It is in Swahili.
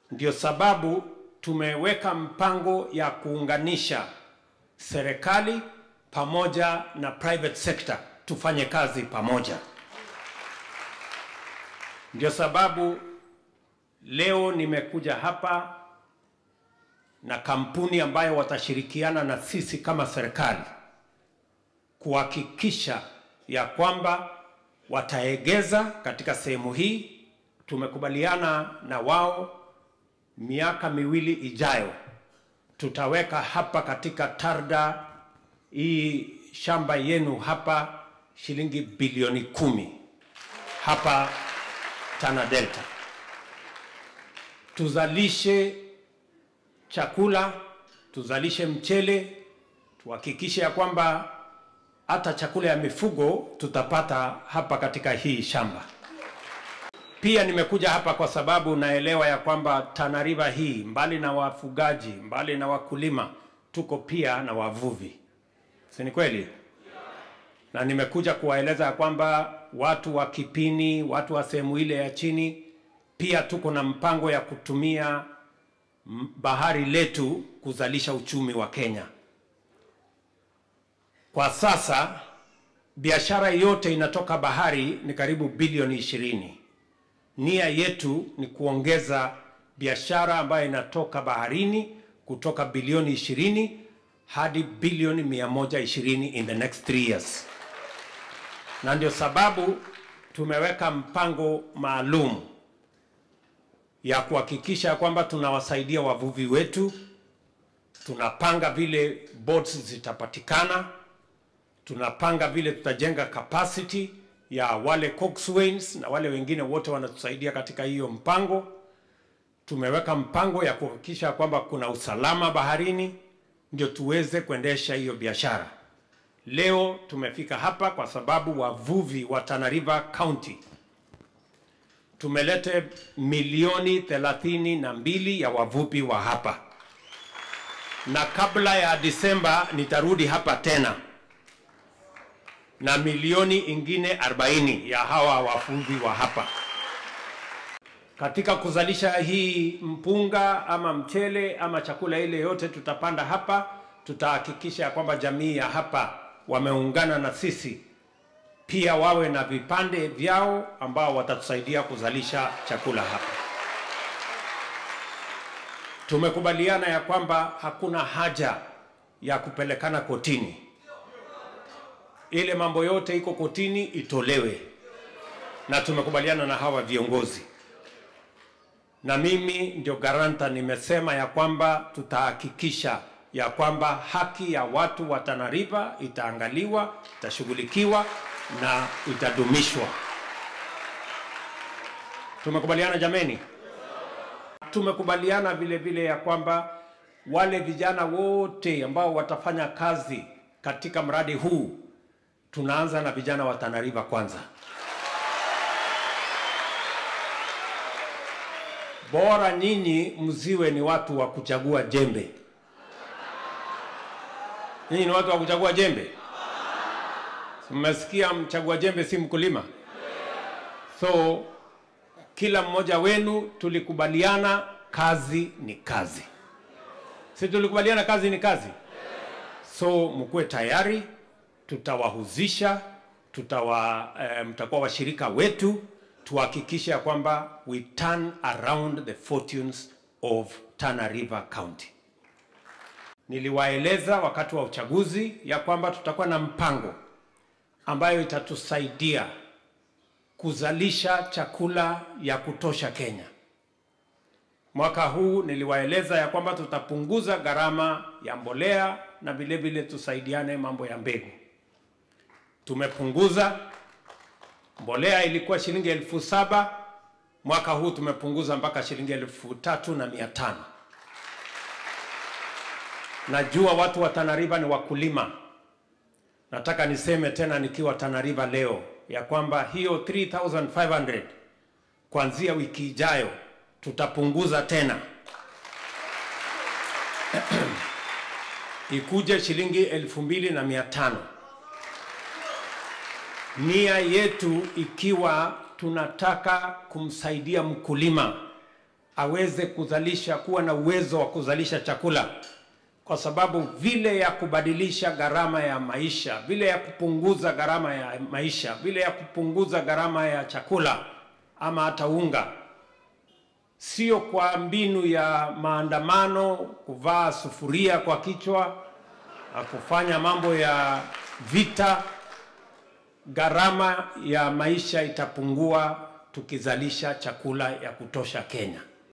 Ndio sababu tumeweka mpango ya kuunganisha serikali pamoja na private sector tufanye kazi pamoja. Ndio sababu leo nimekuja hapa na kampuni ambayo watashirikiana na sisi kama serikali kuhakikisha ya kwamba wataegeza katika sehemu hii. Tumekubaliana na wao miaka miwili ijayo tutaweka hapa katika Tarda hii shamba yenu hapa shilingi bilioni kumi hapa Tana Delta, tuzalishe chakula, tuzalishe mchele, tuhakikishe ya kwamba hata chakula ya mifugo tutapata hapa katika hii shamba. Pia nimekuja hapa kwa sababu naelewa ya kwamba Tana River hii mbali na wafugaji, mbali na wakulima, tuko pia na wavuvi, si ni kweli? Na nimekuja kuwaeleza ya kwamba watu wa Kipini, watu wa sehemu ile ya chini, pia tuko na mpango ya kutumia bahari letu kuzalisha uchumi wa Kenya. Kwa sasa biashara yote inatoka bahari ni karibu bilioni ishirini. Nia yetu ni kuongeza biashara ambayo inatoka baharini kutoka bilioni ishirini hadi bilioni mia moja ishirini in the next three years, na ndio sababu tumeweka mpango maalum ya kuhakikisha kwamba tunawasaidia wavuvi wetu. Tunapanga vile boats zitapatikana, tunapanga vile tutajenga capacity ya wale coxswains na wale wengine wote wanatusaidia katika hiyo mpango. Tumeweka mpango ya kuhakikisha kwamba kuna usalama baharini, ndio tuweze kuendesha hiyo biashara. Leo tumefika hapa kwa sababu wavuvi wa Tana River County tumelete milioni thelathini na mbili ya wavuvi wa hapa, na kabla ya Disemba nitarudi hapa tena na milioni ingine 40 ya hawa wavuvi wa hapa. Katika kuzalisha hii mpunga ama mchele ama chakula ile yote tutapanda hapa, tutahakikisha ya kwamba jamii ya hapa wameungana na sisi pia wawe na vipande vyao ambao watatusaidia kuzalisha chakula hapa. Tumekubaliana ya kwamba hakuna haja ya kupelekana kotini. Ile mambo yote iko kotini itolewe, na tumekubaliana na hawa viongozi, na mimi ndio garanta, nimesema ya kwamba tutahakikisha ya kwamba haki ya watu wa Tana River itaangaliwa, itashughulikiwa na itadumishwa. Tumekubaliana jameni? Tumekubaliana vile vile ya kwamba wale vijana wote ambao watafanya kazi katika mradi huu, tunaanza na vijana wa Tana River kwanza. Bora nyinyi mziwe ni watu wa kuchagua jembe. Nyinyi ni watu wa kuchagua jembe? Mmesikia, mchagua jembe si mkulima. So kila mmoja wenu tulikubaliana kazi ni kazi, si tulikubaliana kazi ni kazi? So mkuwe tayari, tutawahuzisha, tutawa eh, mtakuwa washirika wetu, tuhakikishe ya kwamba we turn around the fortunes of Tana River County. Niliwaeleza wakati wa uchaguzi ya kwamba tutakuwa na mpango ambayo itatusaidia kuzalisha chakula ya kutosha Kenya. Mwaka huu niliwaeleza ya kwamba tutapunguza gharama ya mbolea na vile vile tusaidiane mambo ya mbegu. Tumepunguza mbolea, ilikuwa shilingi elfu saba mwaka huu tumepunguza mpaka shilingi elfu tatu na mia tano. Najua watu wa Tana River ni wakulima. Nataka niseme tena nikiwa Tana River leo ya kwamba hiyo 3500 kuanzia wiki ijayo tutapunguza tena ikuje shilingi elfu mbili na mia tano. Nia yetu ikiwa tunataka kumsaidia mkulima aweze kuzalisha, kuwa na uwezo wa kuzalisha chakula, kwa sababu vile ya kubadilisha gharama ya maisha, vile ya kupunguza gharama ya maisha, vile ya kupunguza gharama ya chakula ama hata unga, sio kwa mbinu ya maandamano, kuvaa sufuria kwa kichwa na kufanya mambo ya vita. Gharama ya maisha itapungua tukizalisha chakula ya kutosha Kenya.